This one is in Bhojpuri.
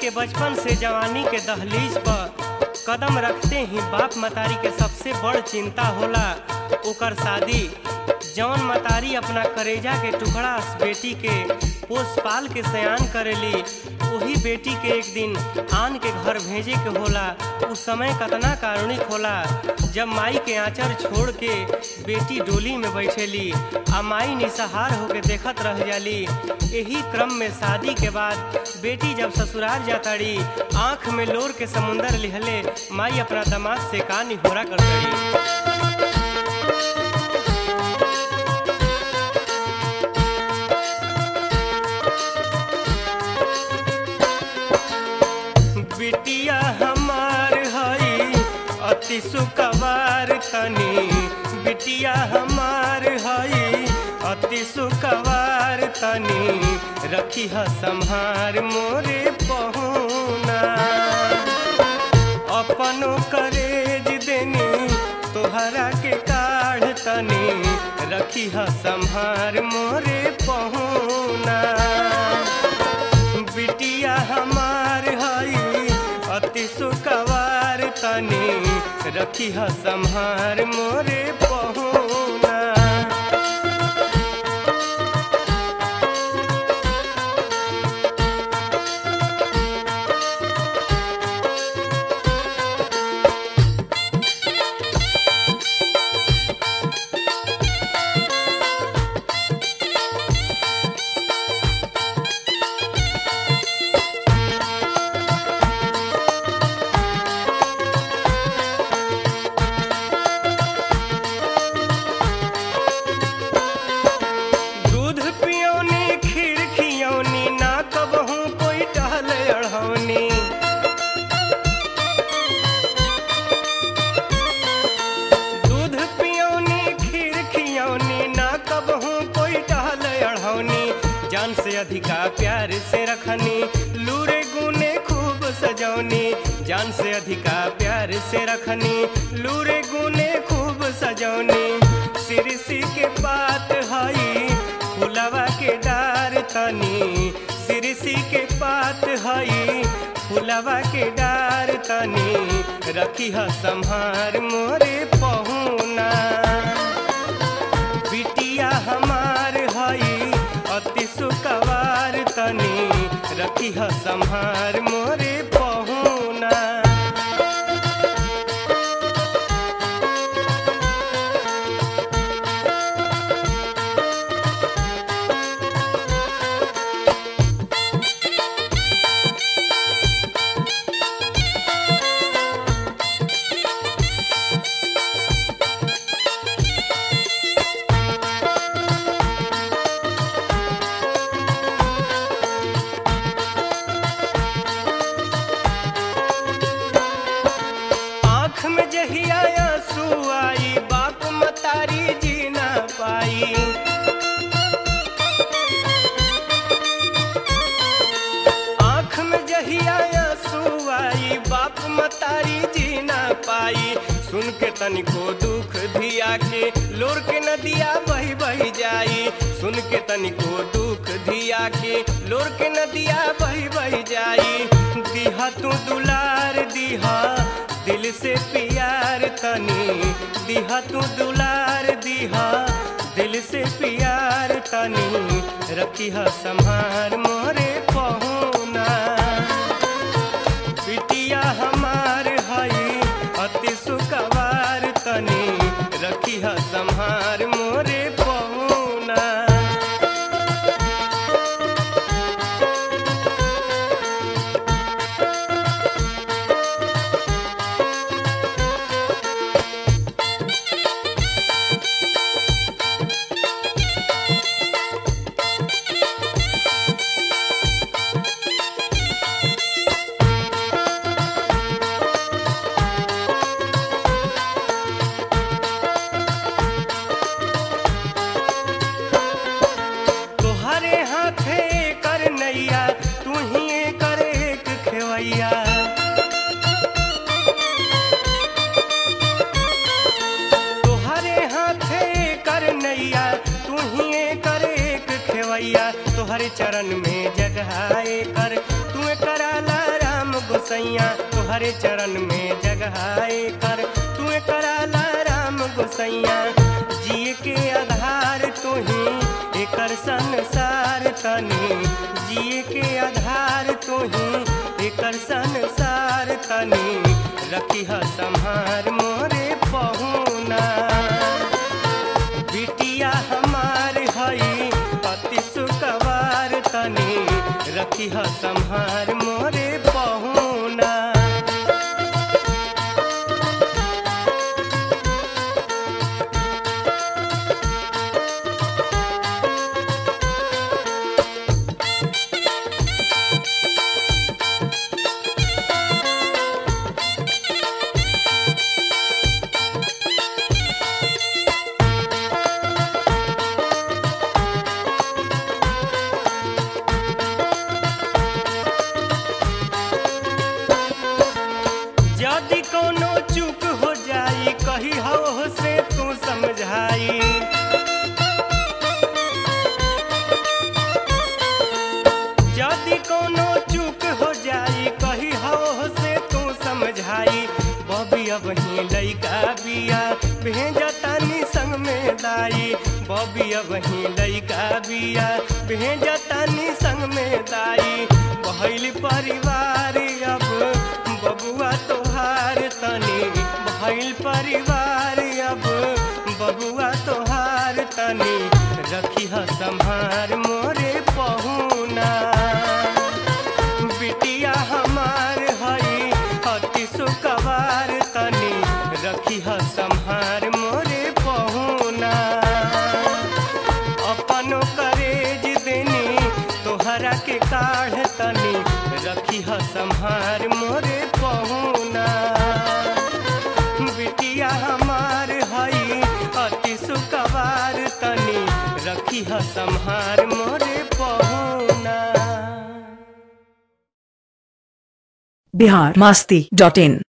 के बचपन से जवानी के दहलीज पर कदम रखते ही बाप मतारी के सबसे बड़ चिंता होला ओकर शादी जौन मतारी अपना करेजा के टुकड़ा बेटी के पोस पाल के सयान करेली वही बेटी के एक दिन आन के घर भेजे के होला उस समय कतना कारुणिक होला जब माई के आंचर छोड़ के बेटी डोली में बैठेली आ माई निसहार होके देखत रह जाली यही क्रम में शादी के बाद बेटी जब ससुराल जाताड़ी आंख में लोर के समुंदर लिहले माई अपना दामाद से का निहोरा कर दड़ी बिटिया हमार हई अति सुकवार तनी बिटिया हमार हई अति सुकवार तनी रखी ह संहार मोरे पहुना अपनो करेज देनी तोहरा के काढ़ तनी रखी ह संहार मोरे पहुना बिटिया हमार हई अति सुकवार तनी रखी ह संहार मोरे पहुना दूध पियोनी खीर खियौनी ना कबहू कोई टहल अढ़ौनी दूध पियोनी खीर खियौनी ना कबहू कोई टहल अढ़ौनी जान से अधिका प्यार से रखनी लूरे गुने खूब सजौनी जान से अधिका प्यार से रखनी लूरे गुने खूब सजौनी सिरसी के पात हई फुलवा के डार तनी सिरसी के पात हई फुलवा के डार तनी रखी ह संहार मोरे पहुना बिटिया हमार हई अति सुकवार तनी रखी ह संहार मोरे पहुना आँख में जहिया आंसू आई बाप मतारी जी ना पाई आँख में जहिया आंसू आई बाप मतारी जी ना पाई सुन के तनिको दुख धिया के लोर के नदिया बही बही जाई सुन के तनिको दुख धिया के लोर के नदिया बही बही जाई दिहा तू दुलार दिहा दिल से प्यार तनी दिहा तू दुलार दिहा दिल से प्यार तनी रखी ह संहार मोरे पहुना बिटिया हमार हई अति सुकवार तनी रखी ह संहार मोरे पहुना तोहरे हाथे कर नैया तू ही कर एक खेवैया तोहरे हाथे कर नैया तू ही कर एक खेवैया तोहरे चरण में जगहाए कर तू कराला गोसैया तुहरे चरण में जगहाए कर तू कराला राम गोसैया जिए के आधार तू ही एकर संसार तनी जिए के आधार तू ही एकर संसार तनी रखी ह संहार मोरे पहुना बिटिया हमार हई पति सुकवार तनी रखी ह संहार मोरे पहुना यदि कोनो चूक हो जाई कही हो से तू समझाई यदि कोनो चूक हो जाई कही हो से तू समझाई बबी अब ही लइका बिया भेजतानी संग में दाई बबी अब ही लइका बिया भेजतानी संग में दाई बहल परिवार अब बबुआ तोहार तनी भइल परिवार अब बबुआ तोहार तनी रखी ह संहार मोरे पहुना बिटिया हमार हई अति सुकवार तनी रखी ह संहार मोरे पहुना अपनो करेज देनी तोहरा के काढ़ तनी रखी ह संहार मोरे पहुना बिटिया हमार हई अति सुकवार तनी रखी ह संहार मोरे पहुना बिहार मस्ती डॉट इन